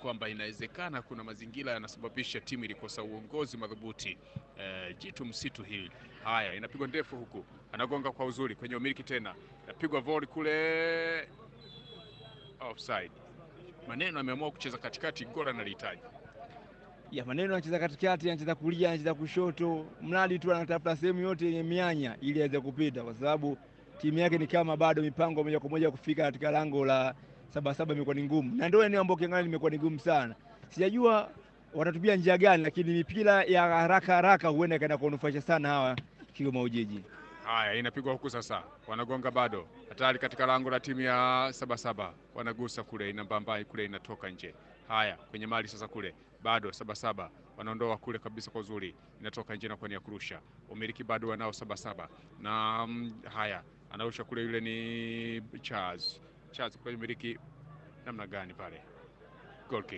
kwamba inawezekana kuna mazingira yanasababisha timu ilikosa uongozi madhubuti. Eh, jitu msitu hili. Haya, inapigwa ndefu huku, anagonga kwa uzuri kwenye umiliki tena, inapigwa volley kule, offside. Maneno ameamua kucheza katikati, goli analihitaji. ya maneno anacheza katikati, anacheza kulia, anacheza kushoto, mradi tu anatafuta sehemu yote yenye mianya ili aweze kupita, kwa sababu timu yake ni kama bado mipango moja kwa moja kufika katika lango la Sabasaba imekuwa ni ngumu, na ndio eneo ambalo ukiangalia limekuwa ni ngumu sana. Sijajua watatumia njia gani, lakini mipira ya haraka haraka huenda ikaenda kuwanufaisha sana hawa Kigoma Ujiji. Haya, inapigwa huku sasa, wanagonga bado, hatari katika lango la timu ya Sabasaba, wanagusa kule, inambambai kule, inatoka nje. Haya, kwenye mali sasa kule, bado Sabasaba wanaondoa kule kabisa kwa uzuri, inatoka nje na kwa nia kurusha. Umiliki bado wanao Sabasaba na mm, haya, anarusha kule, yule ni Charles. Charles kwa umiliki namna gani pale? Goal kick.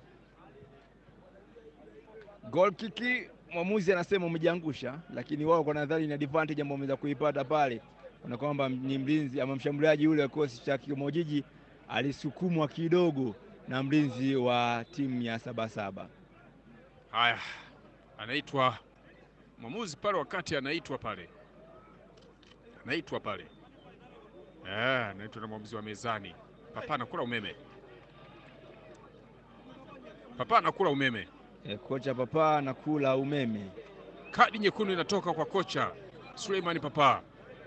Goal kick, mwamuzi anasema umejiangusha, lakini wao kwa nadhani ni advantage ambayo wameweza kuipata pale, na kwamba ni mlinzi ama mshambuliaji yule wa kikosi cha Kigoma Ujiji alisukumwa kidogo na mlinzi wa timu ya Sabasaba. Haya, anaitwa mwamuzi pale, wakati anaitwa pale, anaitwa pale, eh, anaitwa na mwamuzi wa mezani. Papa anakula umeme, Papa anakula umeme. E, kocha Papa anakula umeme. Kadi nyekundu inatoka kwa kocha Suleimani Papa.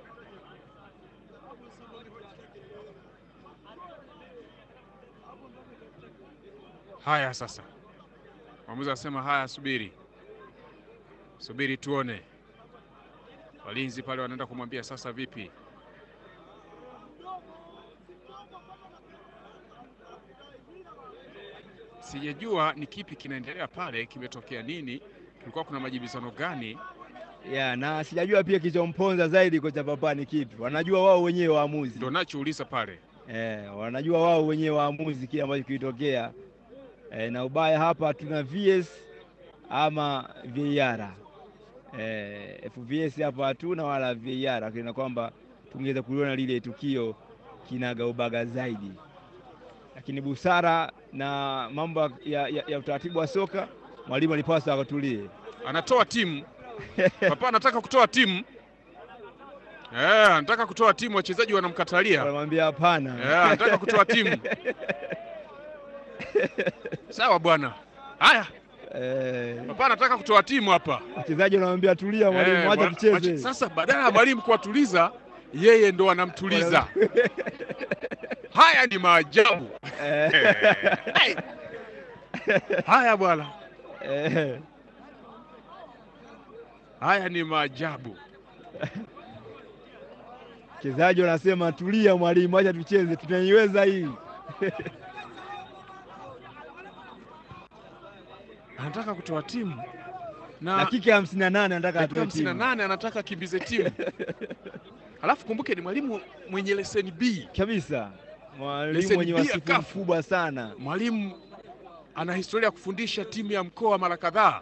Haya sasa, mwamuzi anasema haya, subiri subiri tuone. Walinzi pale wanaenda kumwambia sasa, vipi? Sijajua ni kipi kinaendelea pale, kimetokea nini, kulikuwa kuna majibizano gani? Ya, na sijajua pia kilichomponza zaidi kocha Papa ni kipi. Wanajua wao wenyewe waamuzi. Ndio nachouliza pale. Eh, wanajua wao wenyewe waamuzi kile ambacho kilitokea. Eh, na ubaya hapa tuna VS ama VAR. Eh, FVS hapa hatuna wala VAR, lakini na kwamba tungeweza kuliona lile tukio kinaga ubaga zaidi, lakini busara na mambo ya, ya, ya utaratibu wa soka, mwalimu alipaswa akatulie. Anatoa timu Papa anataka kutoa timu eh, anataka kutoa timu, wachezaji wanamkatalia Wanamwambia hapana. eh, anataka kutoa timu. Sawa bwana, haya Eh, Papa anataka kutoa timu hapa wachezaji wanamwambia tulia, mwalimu, Eh, acha wa- tucheze. wache- Sasa badala ya mwalimu kuwatuliza, yeye ndo anamtuliza. Haya ni maajabu Eh, Hey. Haya bwana, eh, haya ni maajabu. wachezaji wanasema tulia, mwalimu, acha tucheze, tunaiweza hii. Anataka kutoa timu na Dakika ya hamsini na nane anataka dakika atoe hamsini na timu nane anataka akimbize timu Alafu kumbuke ni mwalimu mwenye leseni B. kabisa, mwalimu Leseni mwenye B ya wasifu kafu. mkubwa sana. Mwalimu ana historia ya kufundisha timu ya mkoa mara kadhaa.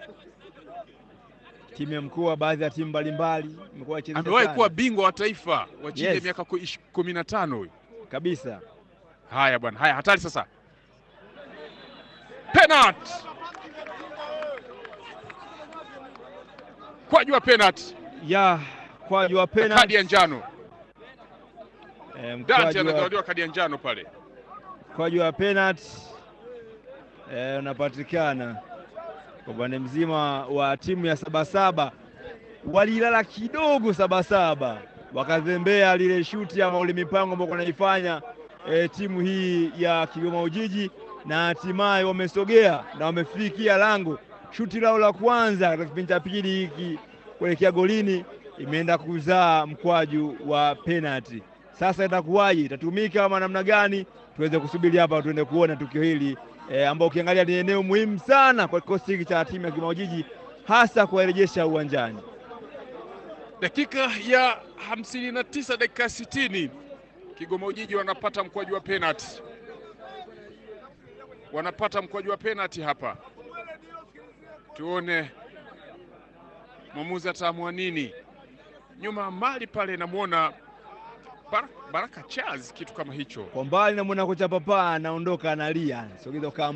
Timu ya mkoa, baadhi ya timu mbalimbali imekuwa ikicheza Amewahi sana. kuwa bingwa wa taifa wa chini ya Yes. miaka ku- ish- kumi na tano huyu. kabisa. Haya bwana, haya hatari sasa. Penalty. Kwaju wa penalty. ya kwaju wa Kadi penalty ya njano. eh, Dante mkwaju wa- anazawadiwa kadi ya njano pale. mkwaju wa penalty eh, unapatikana kwa upande mzima wa timu ya Sabasaba. Walilala kidogo Sabasaba, wakazembea lile shuti ama ule mipango ambao wanaifanya eh, timu hii ya Kigoma Ujiji, na hatimaye wamesogea na wamefikia lango. Shuti lao la kwanza katika kipindi cha pili hiki kuelekea golini imeenda kuzaa mkwaju wa penalty. Sasa itakuwaje? Itatumika ama namna gani? Tuweze kusubiri hapa, tuende kuona tukio hili e, ambao ukiangalia ni eneo muhimu sana kwa kikosi hiki cha timu ya Kigoma Ujiji, hasa kuwarejesha uwanjani. Dakika ya hamsini na tisa dakika ya sitini Kigoma Ujiji wanapata mkwaju wa penalty, wanapata mkwaju wa penalty hapa. Tuone mwamuzi ataamua nini. Nyuma ya mali pale namwona Baraka, Baraka Charles, kitu kama hicho. Kwa mbali namwona kocha Papa anaondoka analia, sogeza